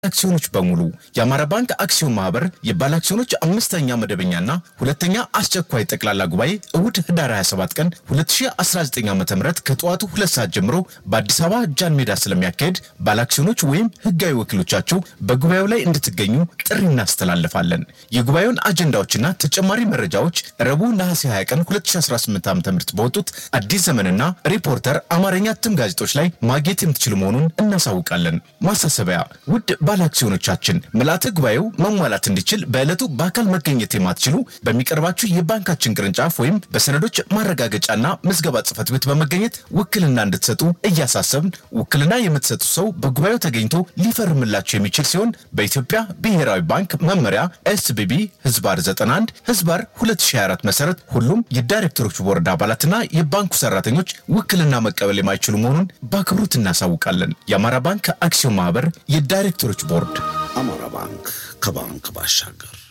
አክሲዮኖች በሙሉ የአማራ ባንክ አክሲዮን ማህበር የባለ አክሲዮኖች አምስተኛ መደበኛና ሁለተኛ አስቸኳይ ጠቅላላ ጉባኤ እሁድ ህዳር 27 ቀን 2019 ዓ ም ከጠዋቱ ሁለት ሰዓት ጀምሮ በአዲስ አበባ ጃን ሜዳ ስለሚያካሄድ ባለ አክሲዮኖች ወይም ህጋዊ ወኪሎቻቸው በጉባኤው ላይ እንድትገኙ ጥሪ እናስተላልፋለን። የጉባኤውን አጀንዳዎችና ተጨማሪ መረጃዎች ረቡዕ ነሐሴ 20 ቀን 2018 ዓ ም በወጡት አዲስ ዘመንና ሪፖርተር አማርኛ እትም ጋዜጦች ላይ ማግኘት የምትችሉ መሆኑን እናሳውቃለን። ማሳሰቢያ ውድ ባለ አክሲዮኖቻችን ምልዓተ ጉባኤው መሟላት እንዲችል በዕለቱ በአካል መገኘት የማትችሉ በሚቀርባችሁ የባንካችን ቅርንጫፍ ወይም በሰነዶች ማረጋገጫና ምዝገባ ጽሕፈት ቤት በመገኘት ውክልና እንድትሰጡ እያሳሰብን ውክልና የምትሰጡ ሰው በጉባኤው ተገኝቶ ሊፈርምላችሁ የሚችል ሲሆን በኢትዮጵያ ብሔራዊ ባንክ መመሪያ ኤስቢቢ ህዝባር 91 ህዝባር 2024 መሰረት ሁሉም የዳይሬክተሮች ቦርድ አባላትና የባንኩ ሰራተኞች ውክልና መቀበል የማይችሉ መሆኑን በአክብሮት እናሳውቃለን። የአማራ ባንክ አክሲዮን ማህበር የዳይሬክተሮች ቦርድ አማራ ባንክ ከባንክ ባሻገር